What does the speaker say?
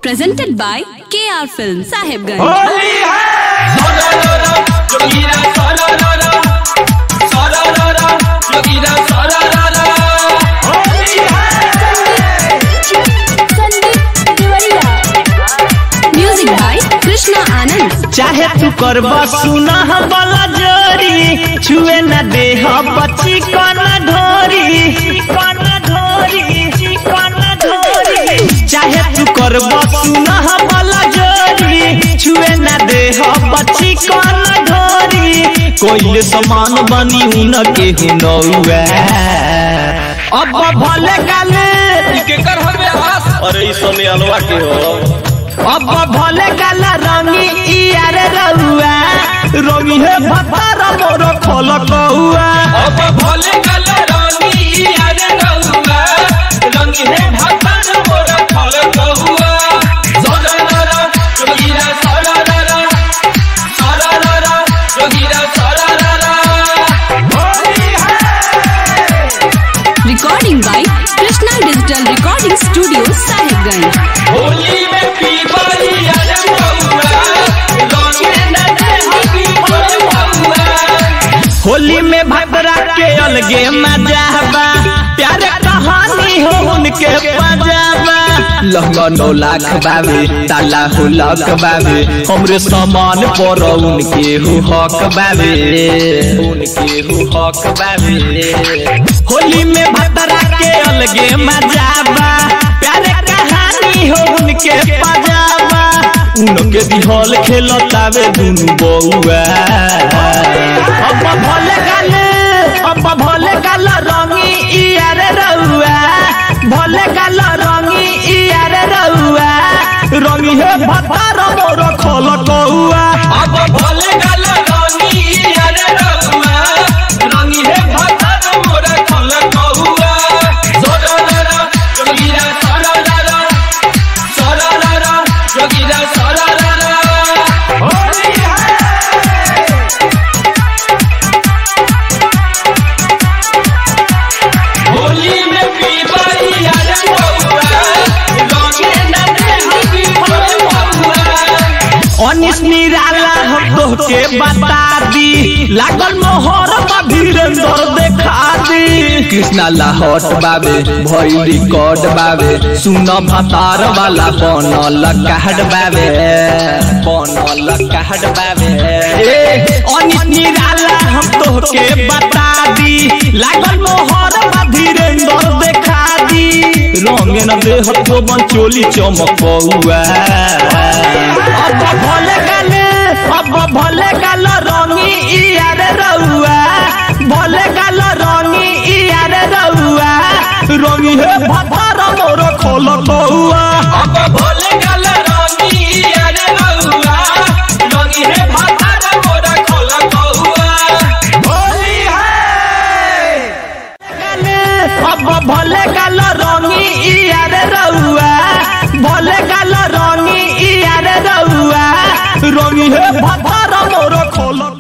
presented by KR Film Sahibganj. Holi है जोगीरा सरररा सरररा जोगीरा सरररा होली है Music by Krishna Anand. चाहे तू करबा सुना वाला जोरी छुए न दे बच्ची कन ढोरी कन ढोरी कन ढोरी चाहे तू करबा सुना वाला जोरी छुए न दे बच्ची कन ढोरी कोई समान बनी उन के हुनौआ अब भले गाले के कर हवे आस अरे इस समय अलवा के हो अब भले गाला रंगी इयार रउआ रंगी है भतार मोर खोल कौआ अब भोले कल रानी यार रहुआ रंग है भगवान मोर फल कहुआ सरररा जोगीरा सरररा सरररा जोगीरा सरररा होली है Recording by Krishna Digital Recording Studio Sahibganj. Holi में पीपरी यार रहुआ रंग न दे हबी फल कहुआ होली में भबरा के अलगे मजा बा प्यारे कहानी हो उनके पजाबा लहंगा नौ लाख बाबे ताला हो लाख बाबे हमरे सामान पर उनके हो हक बाबे उनके हो हक बाबे होली में भबरा के अलगे मजा बा प्यारे कहानी हो उनके पजाबा उनके दिहल खेलतावे दुनु बउआ अब भले गाले अब भले गाल रंगी इयार रउआ भले गाल रंगी इयार रउआ रंगी है भतार मोर खोल कौआ अब भोले कल रानी यार रहुआ रंग है भगवान मोर फल कहुआ सरररा जोगीरा सरररा सरररा जोगीरा सरररा होली है होली में पीपरी यार रहुआ रंग न दे हबी फल कहुआ अनिस निराला हम तोहके बता दी लागल मोहर बा धीरेन्द्र देखा दी कृष्णा लाहौट बाबे भई रिकॉर्ड बाबे सुन भतार वाला बनल कार्ड बाबे बनल कार्ड बाबे ए अनिस निराला हम तोहके बता दी लागल मोहर बा धीरेन्द्र देखा दी रंग न देह तो बंचोली चमकौआ अब भले गाले अब भले गाल रंगी इयार रउआ भले गाल रंगी इयार रउआ रंगी है भतार मोर खोल कौआ अब भोले कल रानी यार रहुआ रंग है भगवान मोर फल कहुआ होली है गाले अब भले गाल रंगी इयार रउआ भले गाल रंगी इयार रउआ रंगी है भतार मोर खोल